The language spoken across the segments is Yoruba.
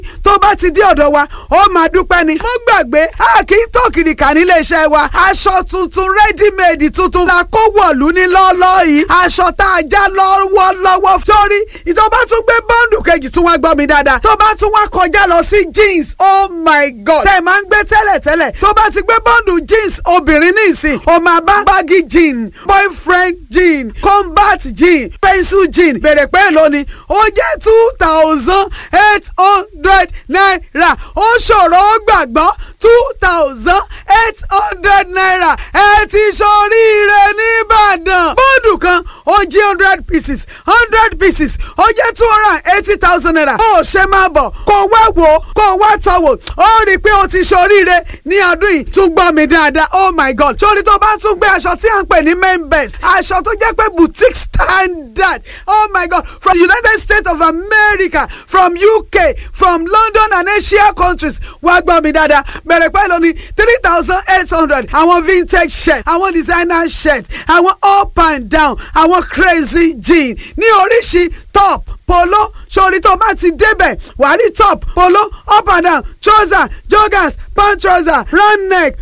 tó bá ti dé ọ̀dọ̀ wa ó máa dúpẹ́ ni. mo gbàgbé a kì í tó kìrìkà nílé iṣẹ́ wa aṣọ tuntun rẹ́dímẹ̀dì tuntun la kó wọ̀lú ní lọ́ọ́lọ́ yìí aṣọ tá a já lọ́wọ́lọ́wọ́ sórí tó bá tún gbé bọ́ǹdù kejì tún wá gbọ́ mi dáadáa tó bá tún wá kọjá lọ sí jeans oh my god tẹ̀ máa ń gbé tẹ́lẹ̀tẹ́lẹ̀ tó bá ti gbé bọ́ǹdù jeans obìnrin ní ìsìn ó máa bá baggy jean boyfriend jean combat jean pencil jean bèrè pé èlò ni ó jẹ́ two thousand eight hundred naira ó ṣòro ó gbàgbọ́ two thousand eight hundred naira ẹ ti ṣoríire nìbàdàn bọ́ọ̀dù kan ó jí hundred pieces hundred pieces ó jẹ́ two hundred and eighty thousand naira ó ṣe máa bọ̀ kó wá wò ó kó wá tọ̀ wò ó rí i pé ó ti ṣoríire ní ọdún yìí tún gbọ́ mi dáadáa oh my god sórí tó bá tún gbé aṣọ tí à ń pè ní main best aṣọ tó jẹ́ pé boutique standard oh my god from united states of america from uk from london and asia countries wá gbọ́ mi dáadáa bẹ̀rẹ̀ pẹ̀lú ní three thousand eight hundred àwọn vintage shirt àwọn designer shirt àwọn up and down àwọn crazy jean ní oríṣi top polo sórí tó bá ti débẹ̀ wàá rí top polo up and down trouser joggers pant trouser round neck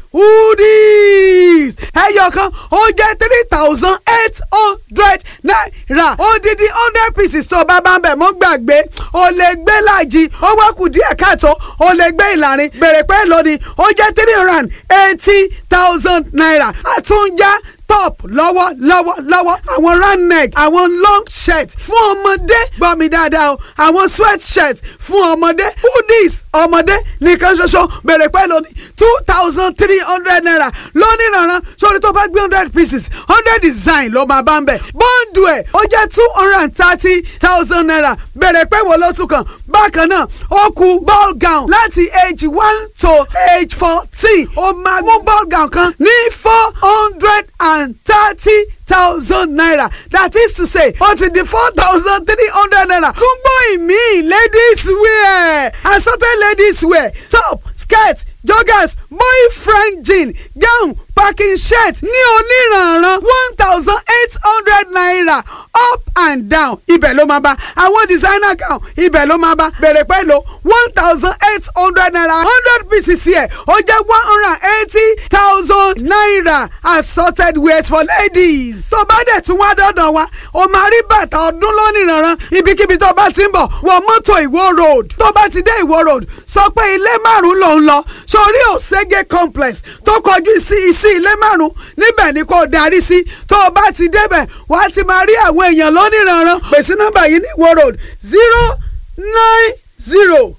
hoodies ẹyọ kan ó jẹ́ three thousand eight hundred naira odidi hundred pieces tó bá bá ń bẹ̀ mọ́ gbàgbé o lè gbé láàjì ó wá kù díẹ̀ káàtó o lè gbé ìlàrin bèrè pé lónìí ó jẹ́ three hundred and eighty thousand naira àtúnjá top lọ́wọ́ lọ́wọ́ lọ́wọ́ àwọn round neck àwọn long shirt fún ọmọdé gbọ́ mi dáadáa o àwọn sweat shirt fún ọmọdé hoodies ọmọdé nìkan ṣoṣo bèrè pẹ́ lónìí two thousand three hundred naira lónìí rànran sórí tó bá gbé hundred pieces hundred design ló máa bá ń bẹ̀ bọ́ǹdù ẹ̀ ó jẹ́ two hundred and thirty thousand naira bèrè pẹ́ wo ló tún kàn bákan náà ó kù ball gown láti age one to age fourteen ó máa mú ball gown kan ní four hundred and and thirty thousand naira that is to say ó ti di four thousand three hundred naira tún gbọ́ ìmí ladies wear assorted ladies wear top skirt joggers boyfriend jean gown packing shirt ní oníranran one thousand eight hundred naira up and down ibẹ̀ ló máa bá àwọn designer gown ibẹ̀ ló máa bá bẹ̀rẹ̀ pẹ̀lú one thousand eight hundred naira hundred pieces yẹ ó jẹ́ one hundred and eighty thousand naira assorted wears for ladies. tó bá dẹ̀ tún wá dọ́dọ̀ wa o máa rí bàtà ọdún lónìí ibikíbi tó bá ti ń bọ̀ wọ mọ́tò ìwó road tó bá ti dé ìwó road sọ pé ilé márùn-ún ló ń lọ sórí òṣègé complex tó kọjú sí sí ilé márùn-ún níbẹ̀ ni kò darí sí tó o bá ti débẹ̀ wàá ti máa rí àwọn èèyàn lóníranran pèsè nọ́mbà yìí ní ìwó road zero nine zero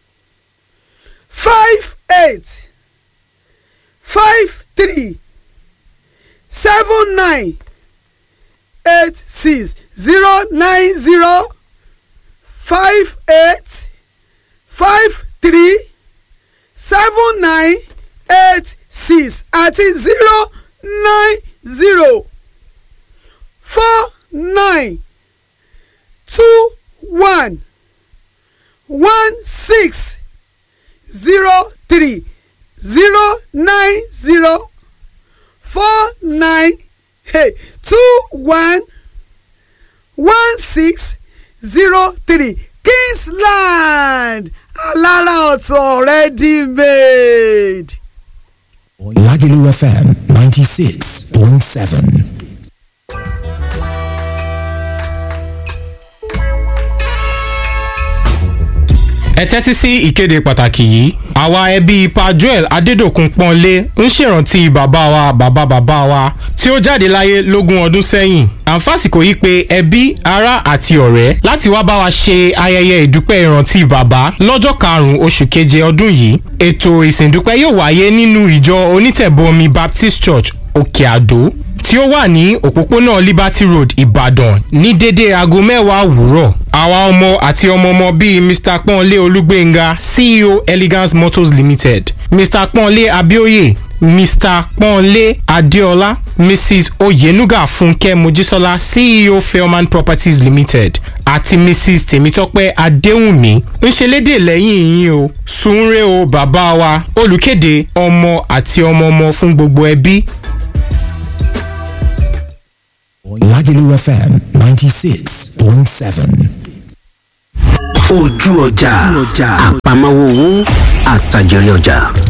five eight five three seven nine eight six zero nine zero five eight five three seven nine eight six àti zero nine zero four nine two one one six zero three zero nine zero four nine hey, two one one six zero three Kingsland alára ọ̀tọ̀ ready made. Lagelu FM 96.7. ẹ tẹ́tí sí ìkéde pàtàkì yìí àwa ẹbí pa joel adédòkun pọ́nlé ń ṣèrántí bàbá wa bàbá bàbá wa tí ó jáde láyé lógún ọdún sẹ́yìn àǹfàsìkò yìí pé ẹbí ará àti ọ̀rẹ́ láti wá bá wa ṣe ayẹyẹ ìdúpẹ́ ìrántí bàbá lọ́jọ́ karùn-ún oṣù keje ọdún yìí ètò ìsìndúpẹ́ yóò wáyé nínú ìjọ onítẹ̀bọmi baptist church òkè àdó tí ó wà ní òpópónà liberty road ìbàdàn ní dédé aago mẹ́wàá òwúrọ̀ àwa ọmọ àti ọmọọmọ bíi mr pọ́nlé olúgbénga ceo elegance motors limited mr pọ́nlé abioye mr pọ́nlé adéọlá mrs oyenuga fúnkẹ́ mojísọ́lá ceo fairman properties limited àti mrs tèmítọ́pẹ́ adéhùnmí ń ṣe lédè lẹ́yìn yín o sunre o bàbá wa olùkéde ọmọ àti ọmọọmọ fún gbogbo ẹbí Lagelu FM 96.7. ojú ọjà àpamọ́wọ́ owó àtàjèrè ọjà.